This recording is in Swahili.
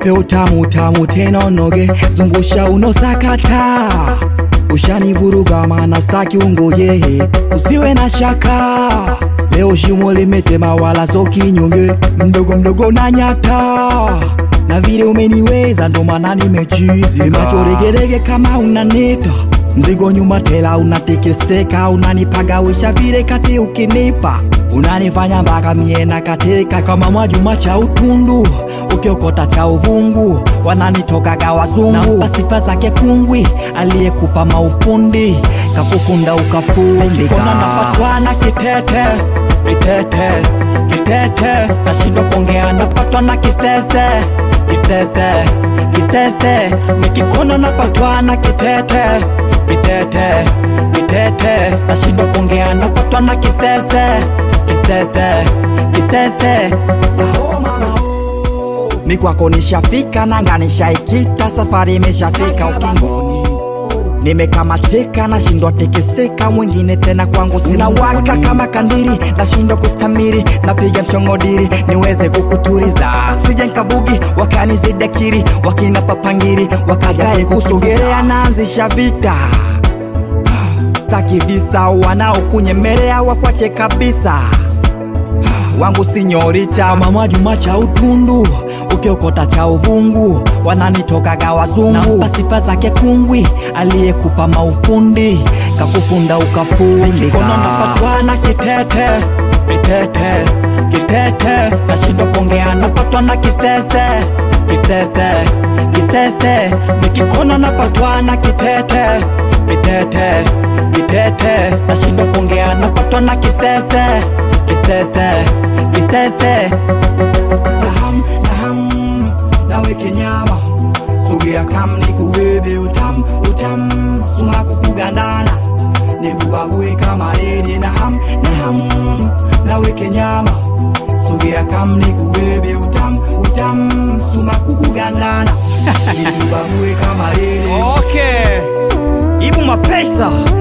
nipe utamu utamu tena unoge zungusha unosakata ushanivuruga mana staki ungoje usiwe na shaka leo shimo limetema wala so kinyonge mdogo mdogo na nyata na vile umeniweza ndo maana nimechizi macho regerege kama unanita mzigo nyuma tela unatekeseka unanipagawisha vile kati ukinipa unanifanya mpaka miena katika kama mwajuma cha utundu ukiokota cha uvungu wananitokaga wazungu nampa sifa zake kungwi aliyekupa maufundi kakufunda ukafundika kona napatwa na kitete kitete kitete nashindwa kuongea napatwa na kisese kisese kisese nikikona napatwa na kitete kitete kitete nashindwa kuongea napatwa na kisese kisese kisese oh, mama, oh. mi kwako nishafika nanga nishaikita safari imeshafika ukingoni nimekamatika nashindwa tekeseka mwingine tena kwangu sina waka kama kandiri nashindwa kustamiri napiga mchongodiri niweze kukuturiza sije nkabugi wakanizidakiri wakina papangiri wakagae kusogerea naanzisha vita staki visa wanaokunyemelea wakwache kabisa wangu sinyorita mama Juma cha utundu ukiokota cha uvungu wananitokaga wazungu nampa sifa zake kungwi aliyekupa maufundi kakufunda ukafundika kono napatwa na kitete kitete kitete nashindwa kuongea napatwa na kisese kisese kisese nikikona napatwa na kitete kitete kitete nashindwa kuongea napatwa na kisese kisese kisese naham naham nawe kenyama sogea kam nikubebe utam utam suma kukugandana nikubabue kama redi naham naham nawe kenyama sogea kam nikubebe utam utam suma kukugandana nikubabue kama redi Okay. ibu mapesa